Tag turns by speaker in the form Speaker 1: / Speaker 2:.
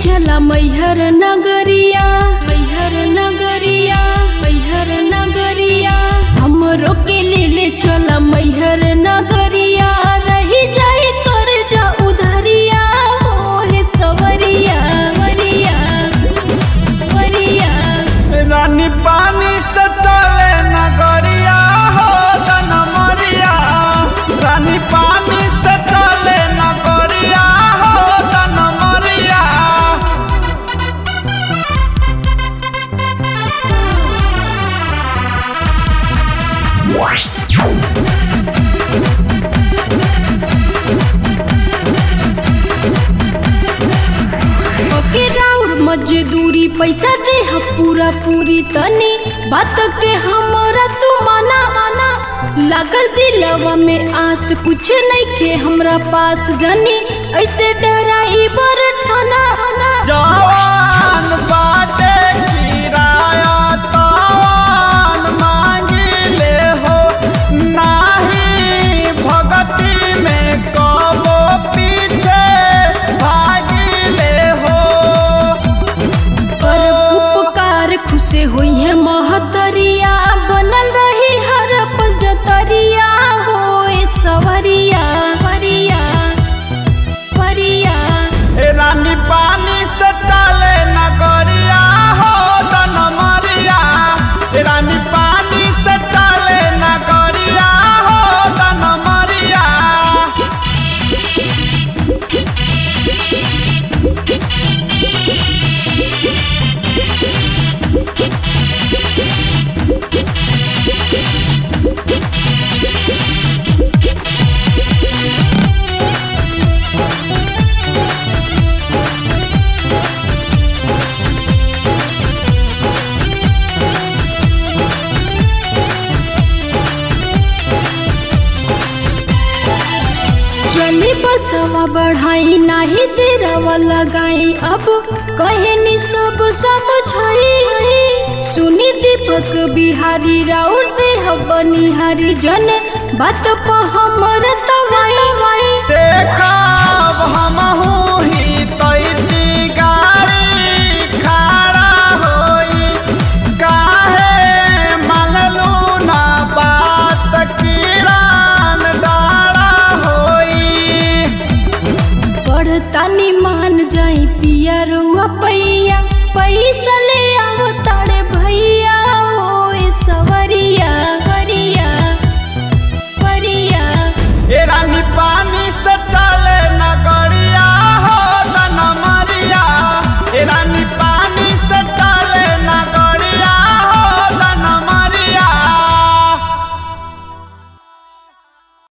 Speaker 1: चला मैहर नगरिया मैहर नगरिया मैहर नगरिया हमरो के ले ले चला मैहर नगरिया रही जाए कर जा उधरिया हो हे सवरिया वरिया वरिया
Speaker 2: रानी पानी से चले नगरिया हो जनमरिया रानी पानी से चले नगरिया हो जनमरिया
Speaker 1: ओके राउर मजदूरी पैसा दे ह पूरा पूरी तनी बात के हमरा तू माना माना लागल दिलवा में आस कुछ नहीं के हमरा पास जानी ऐसे डराई बर ठाना ठाना
Speaker 2: जवान बाटे किराया तवान मांगिले हो नाही भगती में कबो पीछे भागिले हो
Speaker 1: पर उपकार खुशे होई है महतरिया बनल रही हर पल जतरिया हो ए सवरिया परिया परिया
Speaker 2: ए रानी पानी से चले नगरिया हो जनमरिया ए रानी पानी से चले नगरिया हो जनमरिया
Speaker 1: चली बसवा बढ़ाई नाही तेरवा लगाई अब कहे नि सब सब छई सुनी दीपक बिहारी राउर देह बनिहारी जन बात पर हमर तवाई
Speaker 2: देखा